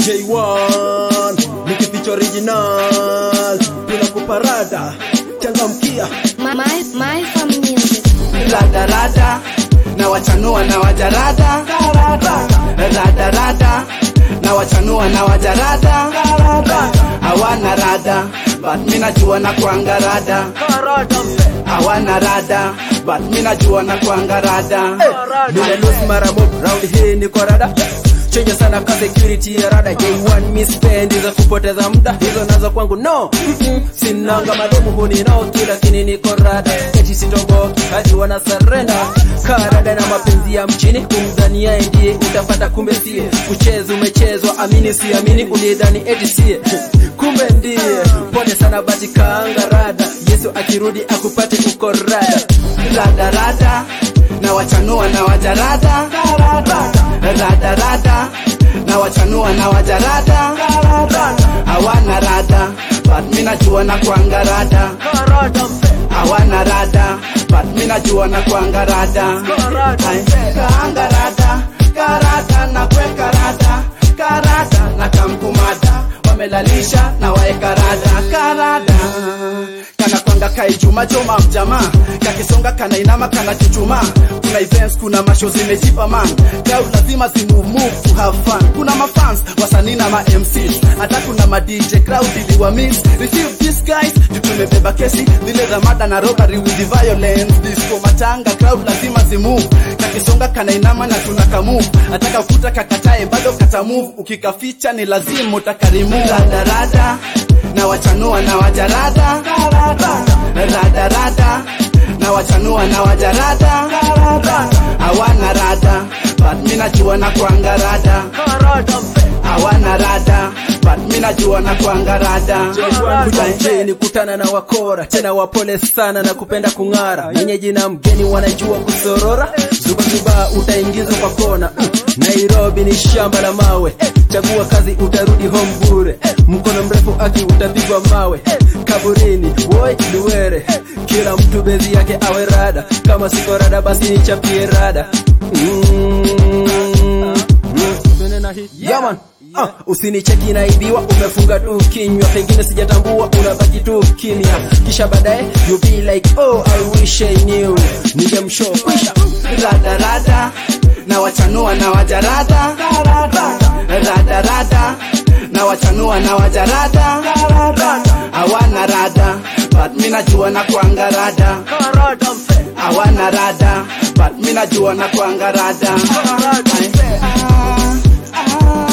J1 nikificha original tunakupa rada changamkia My, my, my fam music. rada rada na wachanua na wajarada rada rada na wachanua na wajarada hawana rada but mi najua na kwanga rada hawana rada but mi najua na kwanga rada nimelosi mara mob round hii niko rada chenye sana ka security ya rada J1 mispendi za kupoteza muda hizo nazo kwangu no Mm-mm. sinanga mademu huni nao lakini niko rada eti sitomboki hadi wana surrender karada na mapenzi ya mchini kumdhania ndiye utapata kumbe sie kucheza umechezwa amini siamini ulidhani eti sie kumbe ndiye pole sana bati kaanga rada yesu akirudi akupate uko rada rada rada na wachanua na wajarada rada rada na wachanua na wajarada hawana rada but mi najua na kwanga rada hawana rada but mi najua na kwanga rada Ai, kaanga rada karada na kweka rada karada na kamkumada wamelalisha na waeka rada karada kana kwanga kaijuma joma mjamaa kakisonga kana inama kana chuchuma kuna events kuna masho zimejipa man crowd lazima zimove move to have fun kuna mafans wasanii na ma MCs hata kuna ma DJ crowd iliwa mix receive these guys juu tumebeba kesi zile za mada na robbery with the violence disco matanga crowd lazima zimove kakisonga kana inama na tunaka move ataka ukuta kakatae bado kata move ukikaficha ni lazima utakarimu rada rada na wachanua na wajarada rada rada na wachanua na wajarada hawana rada but mi najua na kwanga rada hawana rada but mi najua na kwanga rada Kujanjeni kutana na wakora tena wapole sana na kupenda kung'ara, mwenyeji na mgeni wanajua kusorora, zubazuba utaingizwa kwa kona. Mm, Nairobi ni shamba la mawe, chagua kazi utarudi home bure, mkono mrefu aki utapigwa mawe, kaburini woi luwere, kila mtu bezi yake awe rada, kama siko rada basi nichapie rada mm. Yaman Ah, usinicheki naibiwa, umefunga tu kinywa, pengine sijatambua, unabaki tu kimya, kisha baadaye you be like oh I wish I knew, ningemshow kwisha rada rada na wachanua na wajarada rada rada na wachanua na wajarada hawana rada but mi najua na kwanga rada hawana rada but mi najua na kwanga rada Ai, ah, ah.